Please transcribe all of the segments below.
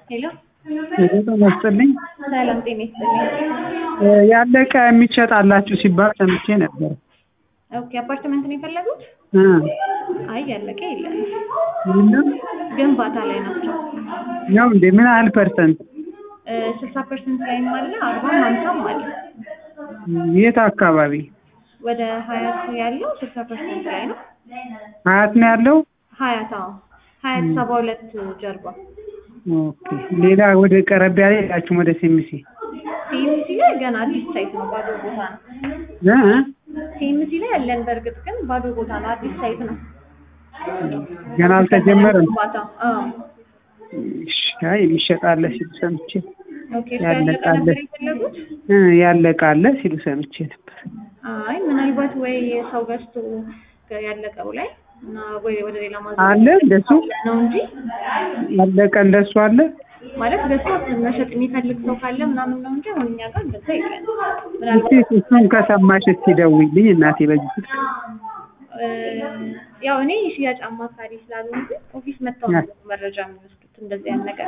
ሄሎ ጤና ይስጥልኝ። ሰላም ጤና ይስጥልኝ። ያለቀ የሚሸጥ አላችሁ ሲባል ሰምቼ ነበር። ኦኬ አፓርትመንት ነው የፈለጉት? እ አይ ያለቀ የለም፣ ምንም ግንባታ ላይ ናቸው። ነው እንዴ? ምን ያህል ፐርሰንት? ስልሳ ፐርሰንት ላይም አለ፣ አርባም ሀምሳም አለ። የት አካባቢ? ወደ ሀያት ያለው ስልሳ ፐርሰንት ላይ ነው። ሀያት ነው ያለው? ሀያት አዎ፣ ሀያት ሰባ ሁለት ጀርባ ኦኬ። ሌላ ወደ ቀረብ ያለ ሄዳችሁም ወደ ሴሚሲ ሲኤምሲ ላይ ገና አዲስ ሳይት ነው፣ ባዶ ቦታ ነው። እ ሲኤምሲ ላይ ያለን በእርግጥ ግን ባዶ ቦታ ነው፣ አዲስ ሳይት ነው። ገና አልተጀመረም። ግንባታ አዎ። እሺ፣ አይ የሚሸጥ አለ ሲሉ ሰምቼ ኦኬ እሱ ያለቀ ያለቃለ ነበር የፈለጉት? እ ያለቀ አለ ሲሉ ሰምቼ ነበር። አይ ምናልባት ወይ ሰው ገዝቶ ያለቀው ላይ እና ወይ ወደ ሌላ ማዘ አለ እንደሱ ነው እንጂ ያለቀ እንደሱ አለ። ማለት ገዝቶ መሸጥ የሚፈልግ ሰው ካለ ምናምን ነው እንጂ አሁን እኛ ጋር እንደዛ የለም። እስቲ ምናልባት እሱን ከሰማሽ እስቲ ደውይልኝ እናቴ በዚህ ስልክ እ ያው እኔ የሽያጭ አማካሪ ስላልሆንኩ ኦፊስ መጥተው ነው መረጃ የሚወስዱት እንደዚህ አይነት ነገር።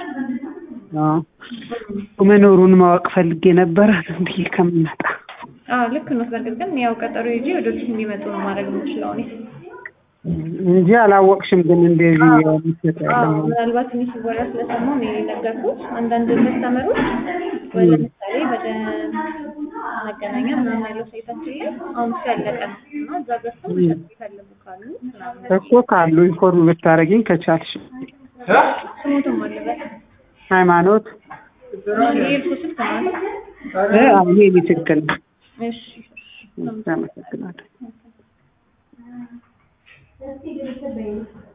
አዎ መኖሩን ማወቅ ፈልጌ ነበረ ዝም ብዬ ከምመጣ አዎ ልክ ነው። በእርግጥ ግን ያው ቀጠሮ ይዤ ወደ ኦፊስ እንዲመጡ ነው ማድረግ የምችለው እኔ። እንጂ አላወቅሽም። ግን እንደዚህ የሚሰጥ አዎ ያለ ምናልባት እኔ ሲወራ ስለሰማሁ ነው የነገርኩት። አንዳንድ ከስተመሮች ወይ ለምሳሌ ወደ መገናኛ ምናምን ያለው ሳይታችን ላይ አሁን እሱ ያለቀ ነው እና እዛ ገዝተው መሸጥ የሚፈልጉ ካሉ ምናምን እኮ ካሉ ኢንፎርም ብታደርጊኝ ከቻልሽ። ስሞትም አለበት ሃይማኖት የኤልፎ ስልክ ነው አይደል? እ አዎ የኔ ስልክ ነው። እሺ እሺ አመሰግናለሁ።